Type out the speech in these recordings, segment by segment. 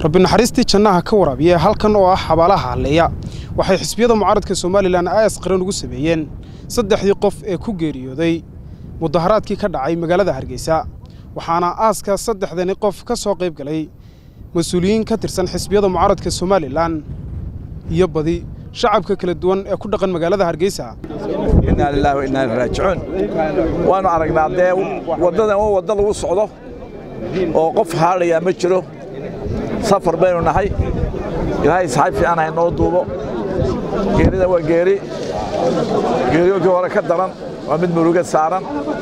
rabbi naxariistii jannaha ka waraabiya halkan oo ah xabaalaha halleeya waxay xisbiyada mucaaradka somalilan aas qaran ugu sameeyeen saddexdii qof ee ku geeriyooday mudaharaadkii ka dhacay magaalada hargeysa waxaana aaska saddexdani qof ka soo qayb galay mas-uuliyiin ka tirsan xisbiyada mucaaradka somalilan iyo badi shacabka kala duwan ee ku dhaqan magaalada hargeysa innaa lilaahi wa innaa ilaihi raajicuun waannu aragnaa dee waddadan waa wadda lagu socdo oo qof haadhayaa ma jiro safar baynu nahay ilaahay saxay fiican hay noo duubo geerida waa geeri geeriyoonkii hore ka daran waa mid muruga saaran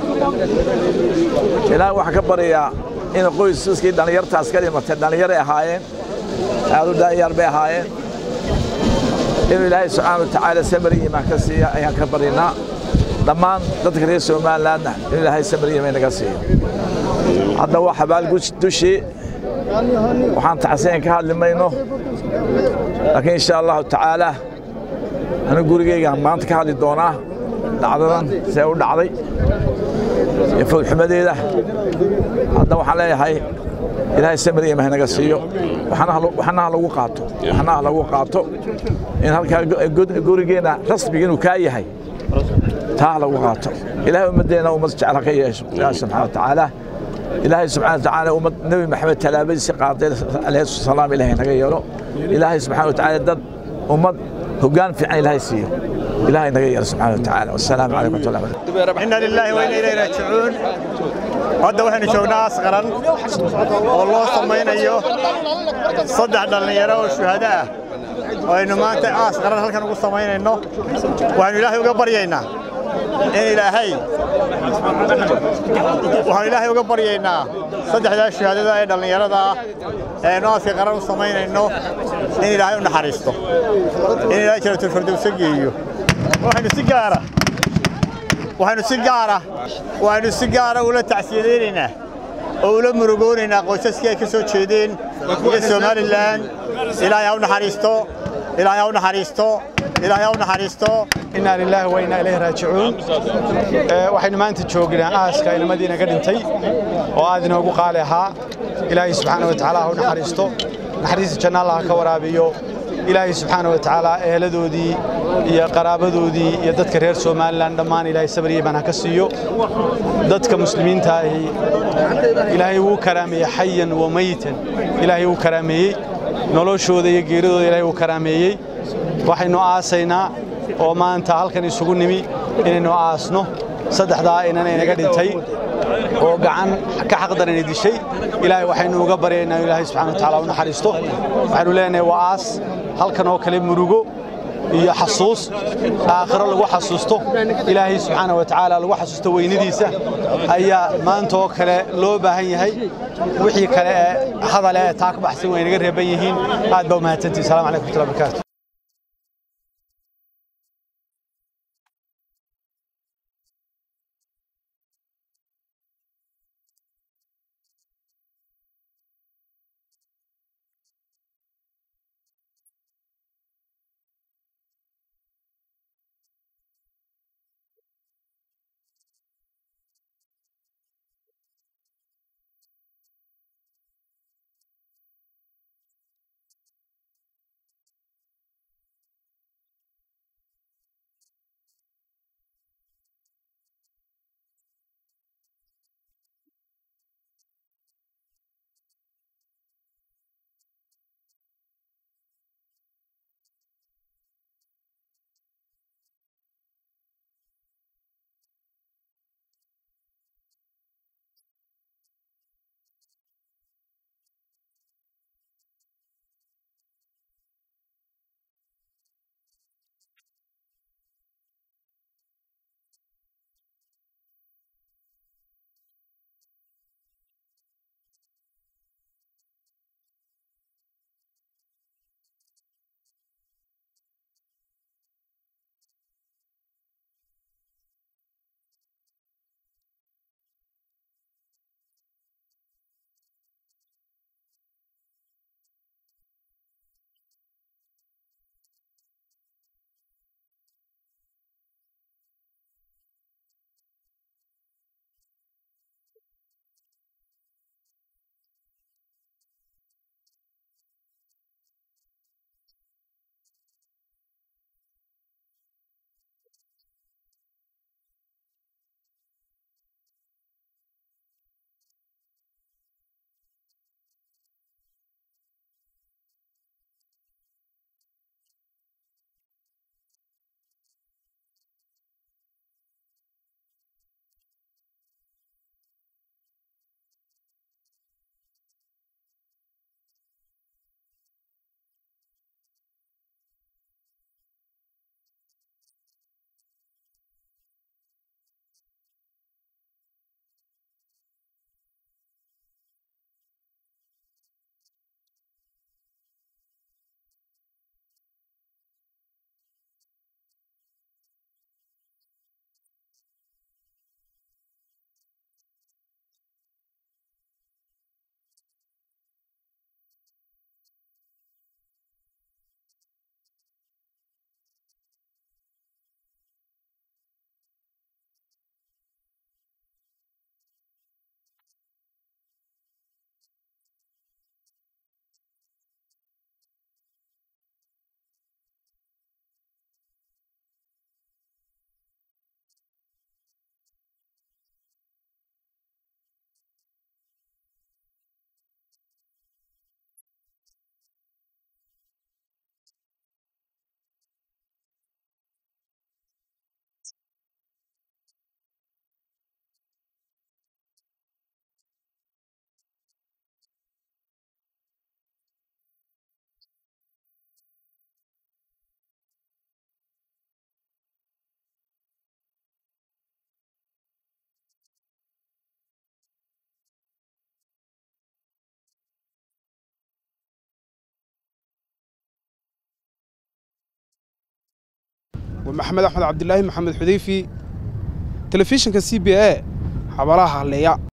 ilaahay waxaan ka baryayaa in qoysaskii dhallinyartaas ka dhimatay dhallinyaray ahaayeen aad u dhallinyar bay ahaayeen inuu ilaahay subxaana wa tacaala samari iimaan ka siiya ayaan ka baryaynaa dhammaan dadka reer somalilandna in ilaahay samari iimaan naga siiyo hadda waa xabaal dushii waxaan taxsiin ka hadli mayno laakiin insha allahu tacaala anigu gurigeygaan maanta ka hadli doonaa dhacdadan see u dhacday iyo fowdxumadeeda hadda waxaan leeyahay ilaahay samir iyo mahnaga siiyo waxna ha lagu qaato waxna ha lagu qaato in halkaa gurigeenna rasmiga inuu kaa yahay taa ha lagu qaato ilaahay ummaddeena ummad jecel ha ka yeesho ilaahay subxana wa tacaala ilaahay subxana wa tacaala ummad nebi maxamed tallaabadiisi qaaday alayhi salaam ilaahay naga yeelo ilaahay subxana wa tacaala dad ummad hoggaan fiican ilaahay siiyo ilaahay naga yeelo subxana wa tacaala wassalaamu calaykum waraxmatullahi wabarakatu inna lilaahi wa inna ilayhi raajicuun hadda waxaynu joognaa aas qaran oo loo samaynayo saddex dhallinyaro oo shuhado ah oo aynu maanta aas qaran halkan ugu samaynayno waxaynu ilaahay uga baryaynaa in ilaahay waxaanu ilaahay uga baryaynaa saddexdaa shuhaadada ee dhallinyarada ah ee aynu aaska qaran u samaynayno in ilaahay u naxariisto in ilaahay jaratulfardowsa geeyo waxaynu si gaara waxaynu si gaara waxaynu si gaara ula tacsiyadaynaynaa oo ula murugoonaynaa qoysaskii ay ka soo jeedeen iyo somalilan ilaahay ha u naxariisto ilaahay ha u naxariisto ilaahay ha u naxariisto innaa lilaahi wa innaa ilayhi raajicuun waxaynu maanta joognaa aaska inamadiina ka dhintay oo aad inoogu qaali ahaa ilaahay subxaana wa tacaala ha u naxariisto naxariista janna allah ka waraabiyo ilaahay subxaana wa tacaala eheladoodii iyo qaraabadoodii iyo dadka reer somalilan dhammaan ilaahay sabr iyo iimaan ha ka siiyo dadka muslimiinta ahi ilaahay wuu karaameeyey xayan wa mayitan ilaahay wuu karaameeyey noloshooda iyo geeridooda ilaahay wuu karaameeyey waxaynu aasaynaa oo maanta halkan isugu nimi inaynu aasno saddexdaa inan inaga dhintay oo gacan ka xaqdaran dishay ilaahay waxaynu uga baryaynaa ilaahay subxana wa tacaala u naxariisto waxaynu leenahay waa aas halkan oo kale murugo iyo xasuus aakhiro lagu xasuusto ilaahay subxaana wa tacaala lagu xasuusto weynadiisa ayaa maanta oo kale loo baahan yahay wixii kale ee hadale ee taa ka baxsan way naga reeban yihiin aad baa u mahadsantihi salamu calaykum watullahi barakaatu waa maxamed axmed cabdilaahi maxamed xudeyfi telefishinka c b a xabaalaha halleeya